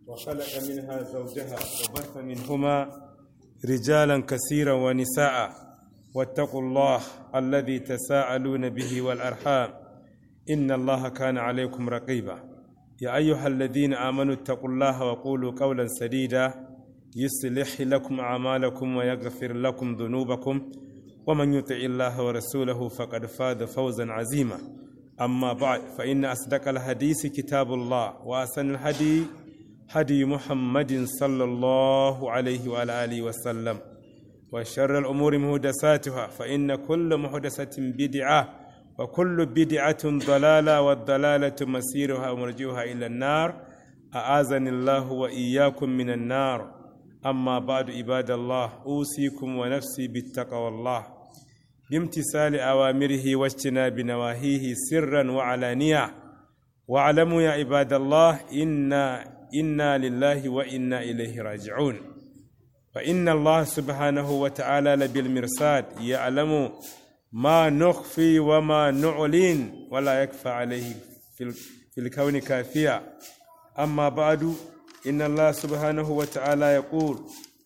وخلق منها زوجها وبث منهما رجالا كثيرا ونساء واتقوا الله الذي تساءلون به والأرحام إن الله كان عليكم رقيبا يا أيها الذين آمنوا اتقوا الله وقولوا قولا سديدا يصلح لكم أعمالكم ويغفر لكم ذنوبكم ومن يطع الله ورسوله فقد فاز فوزا عظيما أما بعد فإن أصدق الحديث كتاب الله وأحسن الهدي هدي محمد صلى الله عليه وعلى آله وسلم وشر الأمور مهدساتها فإن كل محدثة بدعة وكل بدعة ضلالة والضلالة مسيرها ومرجوها إلى النار أعاذني الله وإياكم من النار أما بعد عباد الله أوصيكم ونفسي بالتقوى الله بامتثال أوامره واجتناب نواهيه سرا وعلانية واعلموا يا عباد الله إنا إنا لله وإنا إليه راجعون فإن الله سبحانه وتعالى لبالمرصاد يعلم ما نخفي وما نعلن ولا يكفى عليه في الكون كافيا أما بعد إن الله سبحانه وتعالى يقول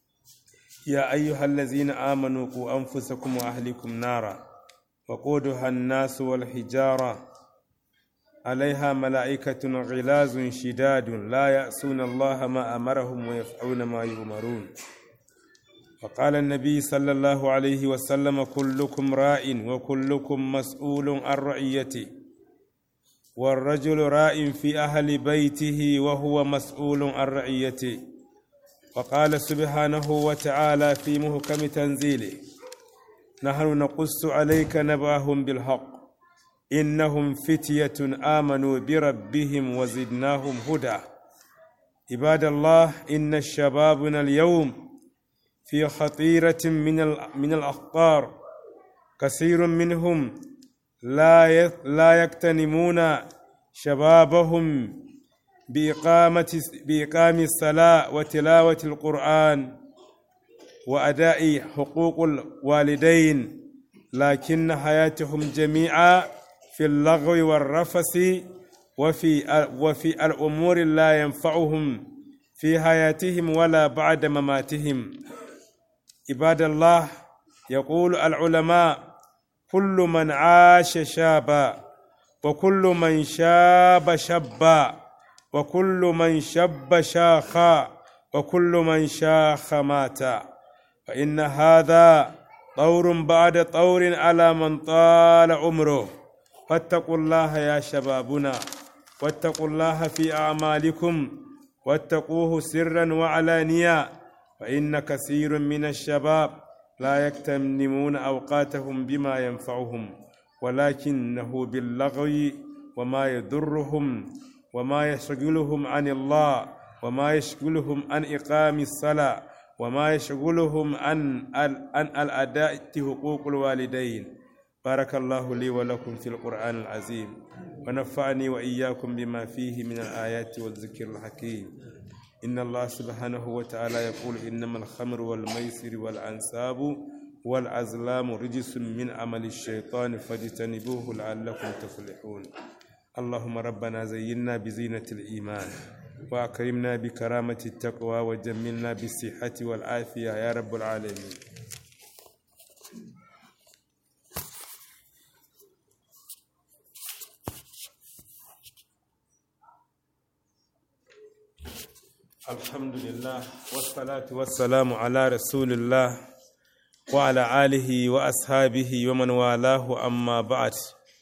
يا أيها الذين آمنوا قوا أنفسكم وأهلكم نارا وقودها الناس والحجارة عليها ملائكة غلاظ شداد لا يأسون الله ما أمرهم ويفعلون ما يؤمرون وقال النبي صلى الله عليه وسلم كلكم راء وكلكم مسؤول عن رعيته والرجل راء في أهل بيته وهو مسؤول عن رعيته وقال سبحانه وتعالى في محكم تنزيله نحن نقص عليك نبأهم بالحق إنهم فتية آمنوا بربهم وزدناهم هدى عباد الله إن شبابنا اليوم في خطيرة من من الأخطار كثير منهم لا لا يغتنمون شبابهم بإقامة بإقام الصلاة وتلاوة القرآن وأداء حقوق الوالدين لكن حياتهم جميعا في اللغو والرفث وفي وفي الأمور لا ينفعهم في حياتهم ولا بعد مماتهم عباد الله يقول العلماء كل من عاش شابا وكل من شاب شابا وكل من شب شاخا وكل من شاخ مات فإن هذا طور بعد طور على من طال عمره فاتقوا الله يا شبابنا واتقوا الله في أعمالكم واتقوه سرا وعلانيا فإن كثير من الشباب لا يكتنمون أوقاتهم بما ينفعهم ولكنه باللغو وما يضرهم وما يشغلهم عن الله وما يشغلهم عن إقام الصلاة وما يشغلهم عن عن الأداء حقوق الوالدين بارك الله لي ولكم في القرآن العظيم ونفعني وإياكم بما فيه من الآيات والذكر الحكيم إن الله سبحانه وتعالى يقول إنما الخمر والميسر والأنساب والأزلام رجس من عمل الشيطان فاجتنبوه لعلكم تفلحون اللهم ربنا زينا بزينة الإيمان وأكرمنا بكرامة التقوى وجملنا بالصحة والعافية يا رب العالمين الحمد لله والصلاة والسلام على رسول الله وعلى آله وأصحابه ومن والاه أما بعد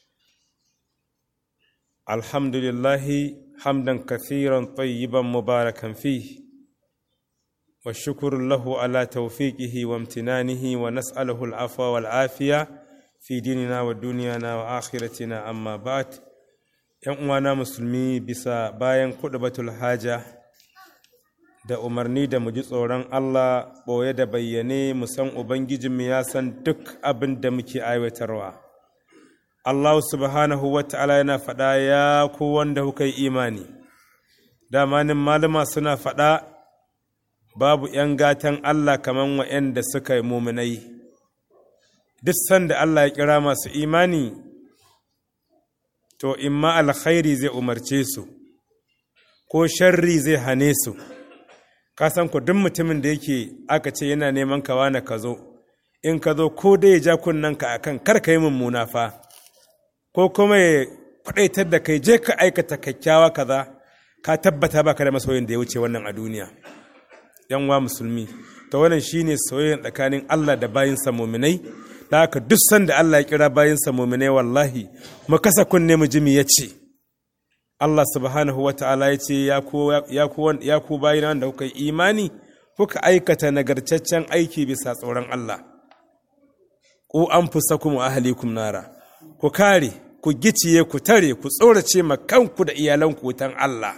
الحمد لله حمدا كثيرا طيبا مباركا فيه والشكر له على توفيقه وامتنانه ونسأله العفو والعافية في ديننا ودنيانا وآخرتنا أما بعد ‘yan musulmi bisa bayan kuɗi haja da umarni da mu ji tsoron Allah ɓoye da bayyane mu san Ubangijinmu ya san duk abin da muke aiwatarwa. Allah subhanahu wa ta'ala yana faɗa ya ku wanda kuka yi imani, damanin malama suna faɗa babu ‘yan gatan Allah kaman wa'yanda suka yi muminai. Duk sanda Allah ya kira masu imani, to, imma alkhairi zai umarce su, ko sharri zai hane su ka san ku duk mutumin da yake aka ce yana neman ka wani ka zo in ka zo ko dai ya ja kunnen ka akan kar ka yi mummuna fa ko kuma ya faɗaitar da kai je ka aikata kyakkyawa kaza ka tabbata baka da masoyin da ya wuce wannan a duniya yan wa musulmi to wannan shine soyayya tsakanin Allah da bayinsa muminai da haka duk sanda Allah ya kira bayinsa muminai wallahi mu kasa kunne mu jimi ya ce Allah subhanahu wa ta'ala ya ce ya ku bayina wanda kuka yi imani kuka aikata nagartaccen aiki bisa tsoron Allah ku an fusa kuma ahalikum nara ku kare ku giciye ku tare ku tsorace ma kanku da iyalanku wutan Allah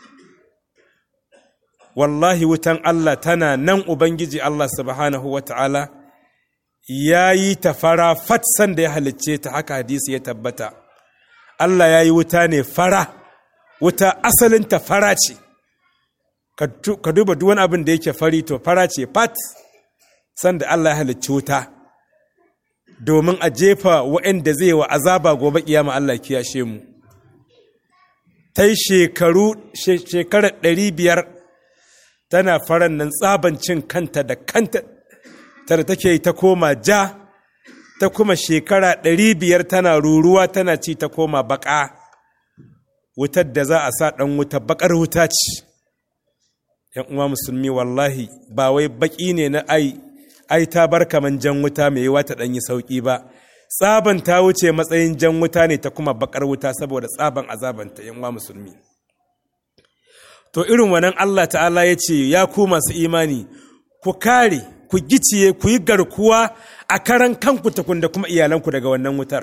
wallahi wutan Allah tana nan Ubangiji Allah subhanahu wa ta'ala ya yi ta fara fatsan da ya halicce ta haka hadisi ya tabbata Allah ya yi wuta ne fara wuta asalinta fara ce ka duba duk wani abin da yake fari to fara ce fat sanda Allah ya halicci wuta domin a jefa waɗanda zai wa azaba gobe kiyama Allah kiyashe mu ta yi shekaru shekarar ɗari biyar tana faran nan tsabancin kanta da kanta tare take ta koma ja ta kuma shekara ɗari biyar tana ruruwa tana ci ta koma baƙa wutar da za a sa ɗan wuta baƙar wuta ce ‘yan uwa musulmi wallahi ba wai baƙi ne na ai ai ta bar kaman jan wuta mai yiwa ta ɗanyi sauƙi ba tsaban ta wuce matsayin jan wuta ne ta kuma baƙar wuta saboda tsaban azabanta ‘yan uwa musulmi to irin wannan Allah ta'ala ya ce ya ku masu imani ku kare ku giciye ku yi garkuwa a karan kanku takun da kuma iyalanku daga wannan wutar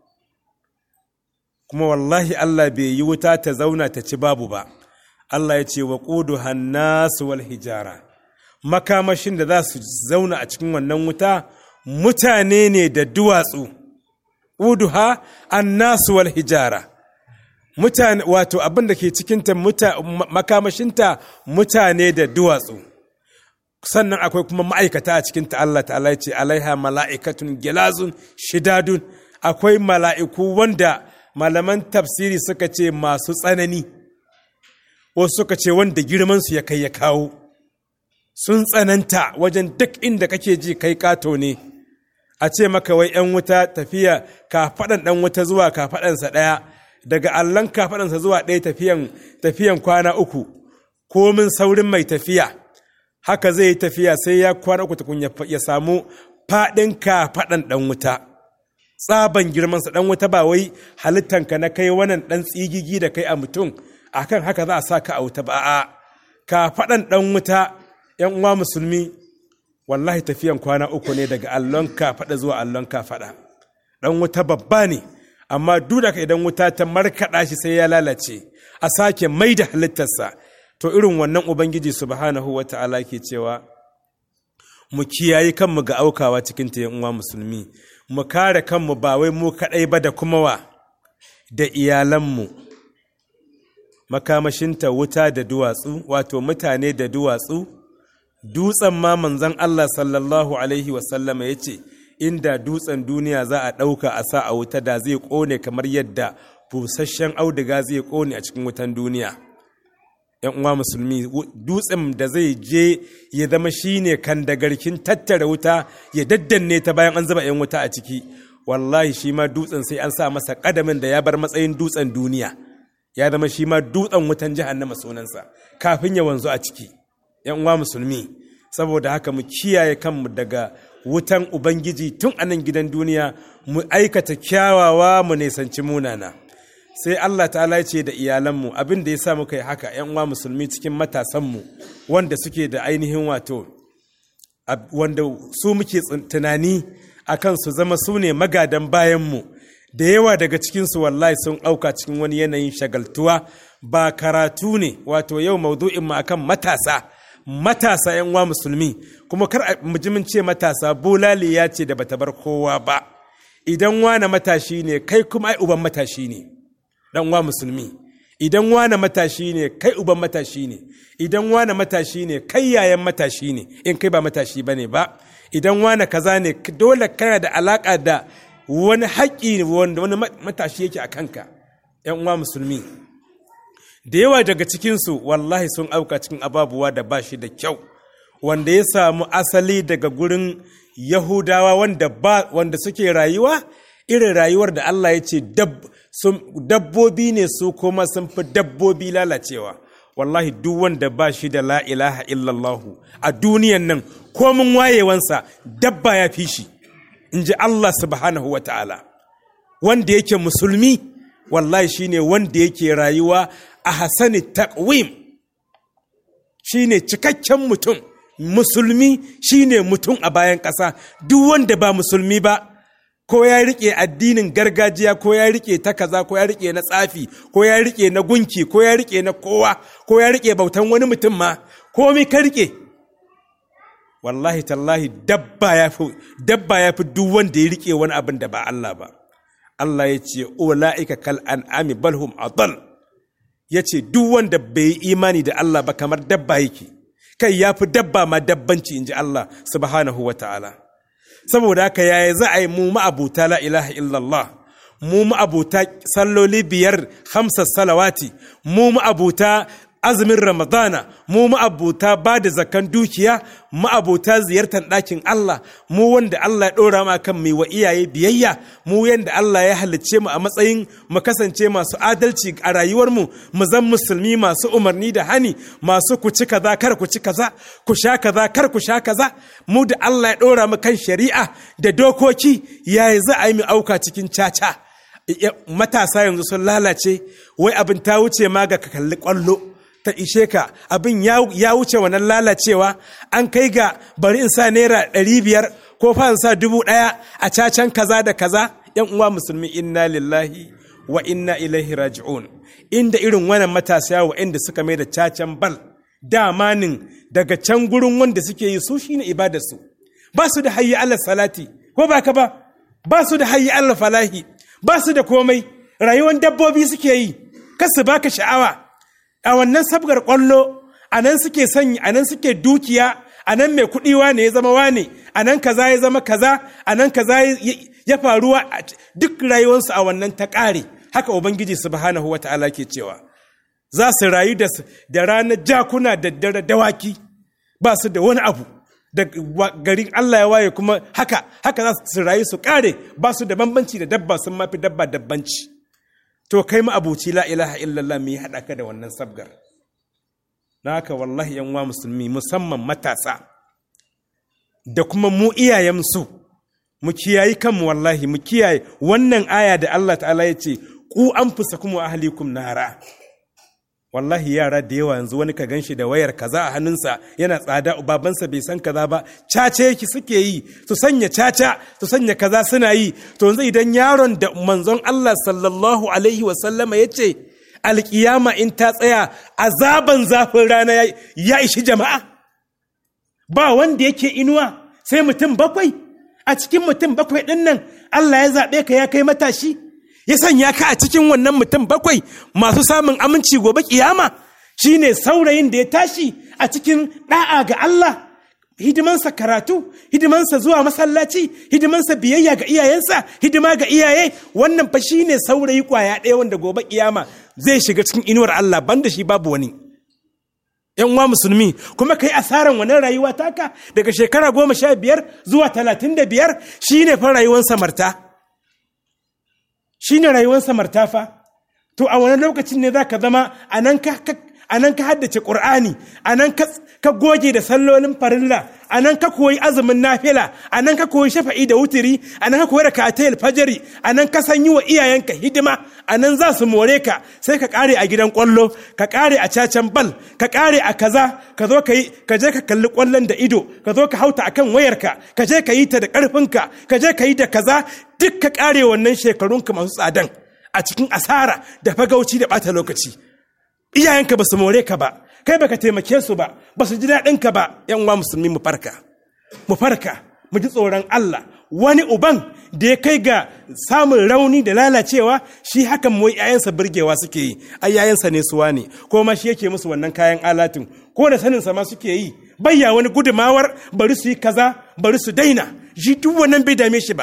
kuma wallahi Allah bai yi wuta ta zauna ta ci babu ba Allah ya ce wa ƙudu hannasu wal hijara makamashin da za su zauna a cikin wannan wuta mutane ne da duwatsu ƙuduha annasu wal hijara mutane wato abin da ke cikinta makamashinta mutane da duwatsu sannan akwai kuma ma'aikata a cikinta Allah ta'ala ce alaiha mala'ikatun gilazun shidadun akwai mala'iku wanda malaman tafsiri suka ce masu tsanani wasu suka ce wanda girmansu ya kai ya kawo sun tsananta wajen duk inda kake ji kai kato ne a ce maka wai ‘yan wuta tafiya kafaɗan ɗan wuta zuwa kafaɗansa ɗaya daga allon kafaɗansa zuwa ɗaya tafiyan tafiyan kwana uku komin saurin mai tafiya haka zai yi tafiya sai ya kwana uku tukun ya samu faɗin kafaɗan ɗan wuta tsaban girmansa ɗan wuta ba wai halittanka na kai wannan ɗan tsigigi da kai a mutum akan haka za a sa ka a wuta ba a kafaɗan ɗan wuta ‘yan uwa musulmi wallahi tafiyan kwana uku ne daga allon kafaɗa zuwa allon kafaɗa ɗan wuta babba ne amma duk da idan wuta ta markaɗa shi sai ya lalace a sake mai da halittarsa to irin wannan ubangiji subhanahu wa ta'ala ke cewa mu kiyaye kanmu ga aukawa cikin ta uwa musulmi mu kare kanmu ba wai mu kaɗai ba da kuma wa da iyalanmu makamashinta wuta da duwatsu wato mutane da duwatsu dutsen ma manzon Allah sallallahu alaihi wasallama ya ce inda dutsen duniya za a ɗauka a sa a wuta da zai ƙone kamar yadda busasshen auduga zai ƙone a cikin wutan duniya ‘yan uwa musulmi dutsen da zai je ya zama shine kan da garkin tattara wuta ya daddanne ta bayan an zuba ‘yan wuta a ciki wallahi shi ma dutsen sai an sa masa ƙadamin da ya bar matsayin dutsen duniya ya zama shi ma dutsen wutan jahannama sunansa kafin ya wanzu a ciki ‘yan uwa musulmi saboda haka mu kiyaye kanmu daga wutan Ubangiji tun a nan gidan duniya mu aikata kyawawa mu nisanci munana. Sai Allah ta'ala ce da iyalanmu abin da ya sa muka yi haka ‘yan uwa musulmi cikin matasanmu wanda suke da ainihin wato, wanda su muke tunani a kan su zama su ne magadan bayanmu, da yawa daga cikinsu wallahi sun auka cikin wani yanayin shagaltuwa ba karatu ne wato yau maudu'in mu akan matasa. matasa yan uwa musulmi kuma kar mujimin ce matasa bulali ya ce da bata bar kowa ba idan wane matashi ne kai kuma ai uban matashi ne dan uwa musulmi idan wane matashi ne kai uban matashi ne idan wane matashi ne kai yayan matashi ne in kai ba matashi bane ba idan wane kaza ne dole kana da alaka da wani haƙƙi wanda wani matashi yake a kanka yan uwa musulmi da yawa daga cikinsu wallahi sun auka cikin ababuwa da ba shi da kyau wanda ya samu asali daga gurin yahudawa wanda, ba, wanda suke rayuwa irin rayuwar da Allah ya ce dabbobi ne su kuma sun fi dabbobi lalacewa wallahi duk wanda ba shi da la ilaha illallahu a duniyan nan komin wayewansa dabba ya fi shi in ji Allah subhanahu wa ta'ala wanda yake musulmi wallahi shine wanda yake rayuwa a hasani taqwim shine cikakken mutum musulmi shine mutum a bayan ƙasa duk wanda ba musulmi ba ko ya rike addinin gargajiya ko ya rike ta kaza ko ya rike na tsafi ko ya rike na gunki ko ya rike na kowa ko ya rike bautan wani mutum ma komai ka rike wallahi tallahi dabba ya fi dabba ya fi duk wanda ya rike wani abin da ba Allah ba Allah ya ce ula'ika kal an'ami balhum adal ya ce duk wanda bai yi imani da Allah ba kamar dabba yake kai ya fi dabba ma dabbanci in ji Allah subhanahu wa ta'ala saboda haka yaya za a yi mu ma'abuta la ilaha illallah mu ma'abuta salloli biyar hamsa salawati mu ma'abuta azumin ramadana mu ma'abuta ba da zakan dukiya ma'abuta ziyartar ɗakin Allah mu wanda Allah ya ɗora ma kan mai wa iyaye biyayya mu yanda Allah ya halicce mu a matsayin mu kasance masu adalci a rayuwarmu mu zan musulmi masu umarni da hani masu ku ci kaza kar ku ci kaza ku sha kaza kar ku sha kaza mu da Allah ya ɗora mu kan shari'a da dokoki yaya za a yi mu auka cikin caca matasa yanzu sun lalace wai abin ta wuce ma ga ka kalli kwallo ta ishe ka abin ya wuce wannan lalacewa an kai ga bari in sa naira ɗari biyar ko fa in sa dubu ɗaya a cacan kaza da kaza yan uwa musulmi inna lillahi wa inna ilaihi raji'un inda irin wannan matasa wa inda suka mai da cacan bal damanin daga can gurin wanda suke yi su shine ibadarsu ba su da hayyi Allah salati ko ba ka ba ba su da hayyi Allah falahi ba su da komai rayuwar dabbobi suke yi kasu baka sha'awa a wannan sabgar kwallo a nan suke sanya a nan suke dukiya a nan mai kuɗi wane ya zama wane a nan kaza ya zama kaza a nan kaza ya faruwa duk rayuwarsu a wannan ta ƙare haka ubangiji subhanahu wata'ala ke cewa za su rayu da ranar jakuna da dare dawaki ba su da wani abu da garin Allah ya waye kuma haka haka za su rayu su ƙare ba su da bambanci da dabba sun mafi dabba dabbanci to kai ma abuci la ilaha illallah mu yi haɗa ka da wannan sabgar na haka wallahi yan wa musulmi musamman matasa da kuma mu iyayensu mu kiyayi kanmu wallahi mu kiyaye wannan aya da Allah ta'ala ya ce ku an fusa kuma ahlikum nara wallahi yara da yawa yanzu wani ka ganshi da wayar kaza a hannunsa yana tsada babansa bai san kaza ba caca yake suke yi su sanya caca su sanya kaza suna yi to yanzu idan yaron da manzon Allah sallallahu alaihi wa sallama yace alkiyama in ta tsaya azaban zafin rana ya ishi jama'a ba wanda yake inuwa sai mutum bakwai a cikin mutum bakwai din nan Allah ya zaɓe ka ya kai matashi ya sanya ka a cikin wannan mutum bakwai masu samun aminci gobe kiyama shine saurayin da ya tashi a cikin da'a ga Allah hidimansa karatu hidimansa zuwa masallaci hidimansa biyayya ga iyayensa hidima ga iyaye wannan fa shine saurayi kwaya ɗaya wanda gobe kiyama zai shiga cikin inuwar Allah banda shi babu wani yan uwa musulmi kuma kai asaran wannan rayuwa taka daga shekara goma sha biyar zuwa talatin da biyar shine fa rayuwar samarta shi ne rayuwar samarta fa to a wani lokacin ne za ka zama a nan ka haddace ƙur'ani a nan ka goge da sallolin farilla a nan ka koyi azumin nafila a nan ka koyi shafa'i da wutiri a nan ka koyi da katayil fajari a nan ka san yi wa iyayenka hidima a nan za su more ka sai ka kare a gidan kwallo ka kare a cacan bal ka kare a kaza ka zo ka yi ka je ka kalli kwallon da ido ka zo ka hauta akan wayarka ka je ka yi ta da karfinka ka je ka yi da kaza duk ka kare wannan shekarunka masu tsadan a cikin asara da fagauci da bata lokaci iyayenka ba su more ka ba kai baka taimake su ba ba su ji daɗin ka ba yan uwa musulmi mu farka mu farka mu ji tsoron Allah wani uban da ya kai ga samun rauni da lalacewa shi hakan mu yayansa burgewa suke yi ai yayansa ne suwa ne ko ma shi yake musu wannan kayan alatin ko da sanin sa ma suke yi bayya wani gudumawar bari su yi kaza bari su daina shi duk wannan bai dame shi ba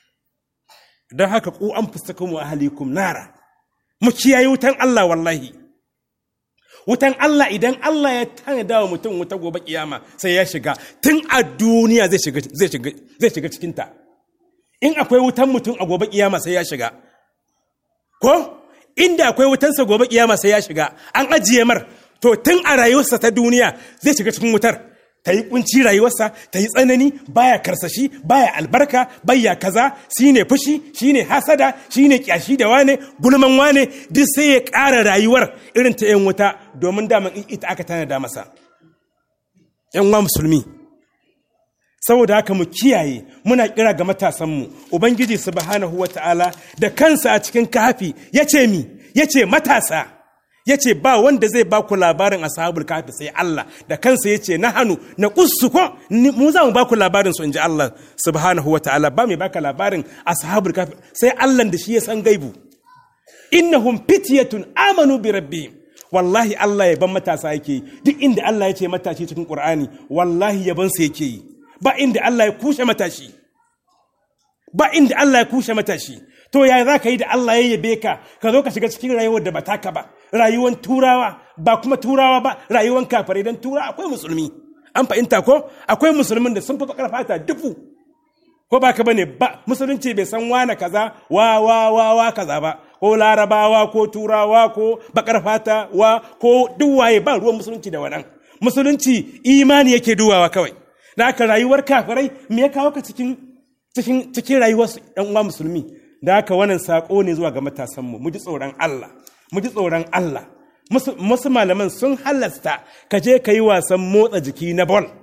don haka ku an fuska mu ahalikum nara mu kiyaye wutan Allah wallahi wutan Allah idan Allah ya tanada wa mutum wuta gobe kiyama sai ya shiga tun a duniya zai shiga zai shiga zai shiga cikin ta in akwai wutan mutum a gobe kiyama sai ya shiga ko inda akwai wutansa gobe kiyama sai ya shiga an ajiye mar to tun a rayuwarsa ta duniya zai shiga cikin wutar ta yi kunci rayuwarsa ta yi tsanani baya karsashi baya albarka baya kaza shine fushi shine hasada shine kyashi da wane gulman wane duk sai ya ƙara rayuwar irin ta 'yan wuta domin daman ita aka tanada masa 'yan wa musulmi saboda haka mu kiyaye muna kira ga matasanmu ubangiji subhanahu wata'ala da kansa a cikin kafi yace mi yace matasa yace ba wanda zai ba ku labarin ashabul kafi sai Allah da kansa yace na hannu na kussu ko mu za mu ba ku labarin su inji Allah subhanahu wata'ala ba mai baka labarin ashabul kafi sai Allah da shi ya san gaibu innahum fityatun amanu bi rabbihim wallahi Allah ya ban matasa yake duk inda Allah ya ce matashi cikin Qur'ani wallahi yaban sa yake yi ba inda Allah ya kushe matashi ba inda Allah ya kushe matashi to ya za ka yi da Allah ya yabe ka ka zo ka shiga cikin rayuwar da ba taka ba rayuwar turawa ba kuma turawa ba rayuwar kafare don tura akwai musulmi an fahimta ko akwai musulmin da sun fi bakar fata dufu ko ba ka bane ba musulunci bai san wane kaza wa wa wa wa kaza ba ko larabawa ko turawa ko bakar fata wa ko duk waye ba ruwan musulunci da wannan musulunci imani yake duwawa kawai da aka rayuwar kafirai me ya kawo ka cikin cikin cikin rayuwar ɗan uwa musulmi da haka wannan sako ne zuwa ga matasanmu mu ji tsoron Allah mu ji tsoron Allah musu malaman sun halasta ka je ka yi wasan motsa jiki na bol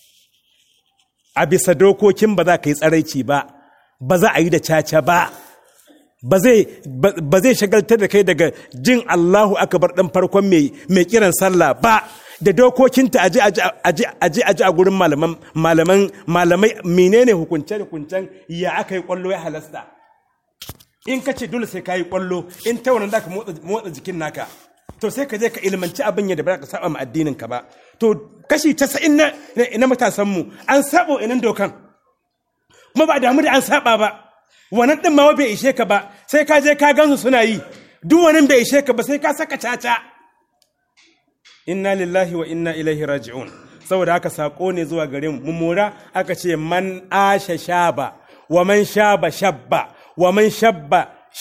a bisa dokokin ba za ka yi tsaraici ba ba za a yi da caca ba ba zai shagaltar da kai daga jin Allahu akabar ɗan farkon mai kiran sallah ba da dokokinta aji aji aji a gurin malaman malaman malamai menene hukunce hukuncen ya aka yi kwallo ya halasta in ka ce dole sai ka yi kwallo in ta wannan ka motsa jikin naka to sai ka je ka ilmanci abin yadda ba ka saba ma addinin ka ba to kashi 90 na na matasan mu an sabo inan dokan kuma ba damu da an saba ba wannan din ma bai ishe ka ba sai ka je ka gansu suna yi duk wannan bai ishe ka ba sai ka saka caca inna lillahi wa inna ilaihi raji'un saboda haka sako ne zuwa gare mu mura aka ce man asha shaba wa man shaba shabba wa man shabba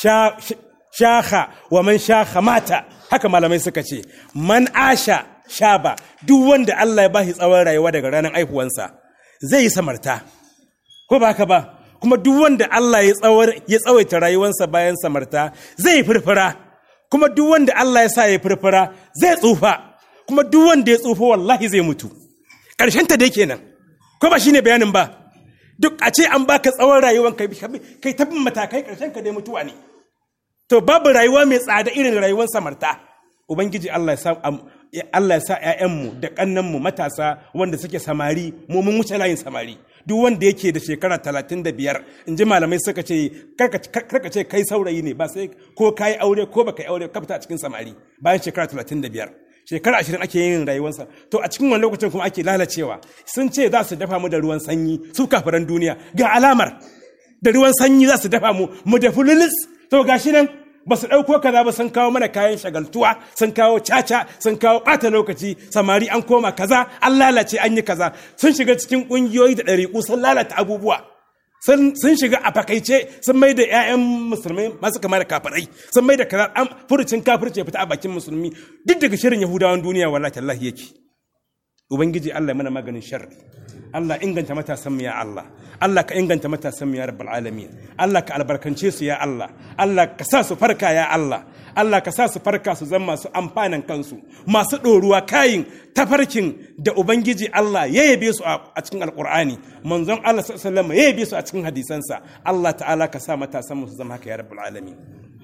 shakha wa man shakha mata haka malamai suka ce man asha shaba duk wanda Allah ya bashi tsawon rayuwa daga ranar aihuwansa zai yi samarta ko ba haka ba kuma duk wanda Allah ya tsawaita rayuwarsa bayan samarta zai yi furfura kuma duk wanda Allah ya sa ya furfura zai tsufa kuma duk wanda ya tsufa wallahi zai mutu ƙarshen ta dai kenan ko ba shine bayanin ba duk a ce an baka tsawon rayuwar kai kai ta matakai ƙarshen ka dai mutuwa ne to babu rayuwa mai tsada irin rayuwar samarta ubangiji Allah ya sa Allah ya sa ƴaƴanmu da ƙannanmu matasa wanda suke samari mu mun wuce layin samari duk wanda yake da shekara talatin da biyar in ji malamai suka ce karka ce kai saurayi ne ba sai ko ka yi aure ko baka yi aure ka fita a cikin samari bayan shekara talatin da biyar shekara ashirin ake yin rayuwarsa to a cikin wani lokacin kuma ake lalacewa sun ce za su dafa mu da ruwan sanyi su kafiran duniya ga alamar da ruwan sanyi za su dafa mu mu da fululis to gashi nan ba su ɗauko kaza ba sun kawo mana kayan shagaltuwa sun kawo caca sun kawo ɓata lokaci samari an koma kaza an lalace an yi kaza sun shiga cikin ƙungiyoyi da ɗariƙu sun lalata abubuwa sun shiga a fakaice sun mai da 'ya'yan musulmai masu kama da kafirai sun mai da kaza an furucin kafirce fita a bakin musulmi duk daga shirin yahudawan duniya wallahi tallahi yake ubangiji Allah mana maganin sharri Allah inganta matasan mu ya Allah Allah ka inganta matasan mu ya rabbal alamin Allah ka albarkance su ya Allah Allah ka sa su farka ya Allah Allah ka sa su farka su zama masu amfanin kansu masu ɗoruwa kayin tafarkin da ubangiji Allah ya yabe su a cikin alkur'ani manzon Allah sallallahu alaihi ya yabe su a cikin hadisansa Allah ta'ala ka sa matasan mu su zama haka ya rabbal alamin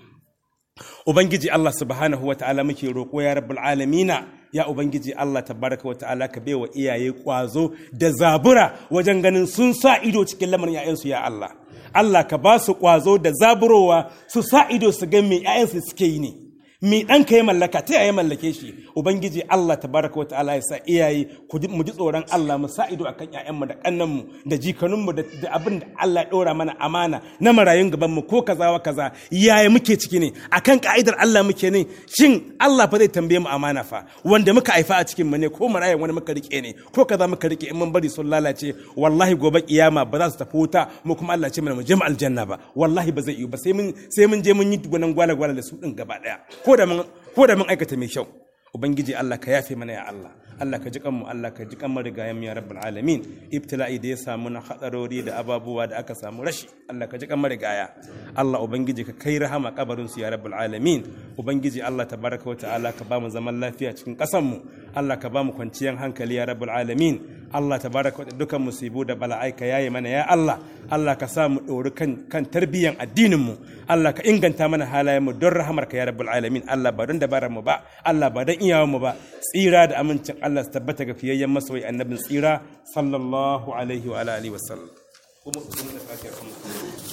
ubangiji Allah subhanahu wa ta'ala muke roƙo ya rabbal alamina ya ubangiji Allah tabaraka wa ta'ala ka baiwa iyaye kwazo da zabura wajen ganin sun sa ido cikin lamarin ‘ya'yansu ya Allah Allah ka ba su kwazo da zaburowa su sa ido su ga me ‘ya'yansu suke yi ne mi ɗanka ya mallaka ta yaya mallake shi ubangiji Allah tabaraka wata'ala ya sa iyaye mu ji tsoron Allah mu sa ido akan ƴaƴanmu da ƙannanmu da jikanunmu da abin da Allah ya ɗora mana amana na marayun gaban mu ko kaza wa kaza yaya muke ciki ne akan ka'idar Allah muke ne shin Allah fa zai tambaye mu amana fa wanda muka haifa a cikin mu ne ko marayan wani muka rike ne ko kaza muka rike in mun bari sun lalace wallahi gobe kiyama ba za su tafi wuta mu kuma Allah ce mana mu je mu aljanna ba wallahi ba zai yi ba sai mun sai mun je mun yi gwanan gwala gwala da su din gaba daya ko da mun ko da mun aikata mai kyau ubangiji Allah ka yafe mana ya Allah Allah ka ji kanmu Allah ka ji kan marigayen ya rabbul alamin ibtila'i da ya samu na hadarori da ababuwa da aka samu rashi Allah ka ji kan marigaya Allah ubangiji ka kai rahama kabarin su ya rabbul alamin ubangiji Allah tabaraka wa ta'ala ka ba mu zaman lafiya cikin kasan mu Allah ka ba mu kwanciyar hankali ya rabbul alamin Allah tabaraka wa dukan musibu da bala'ai ka yaye mana ya Allah Allah ka sa mu dori kan kan tarbiyyan addinin mu Allah ka inganta mana halayen mu don rahamar ka ya rabbul alamin Allah ba don dabarar mu ba Allah ba don iyawan mu ba tsira da amincin Allah su tabbata ga fiyayyen masoyi annabin tsira sallallahu alaihi wa alihi wa sallam kuma kuma da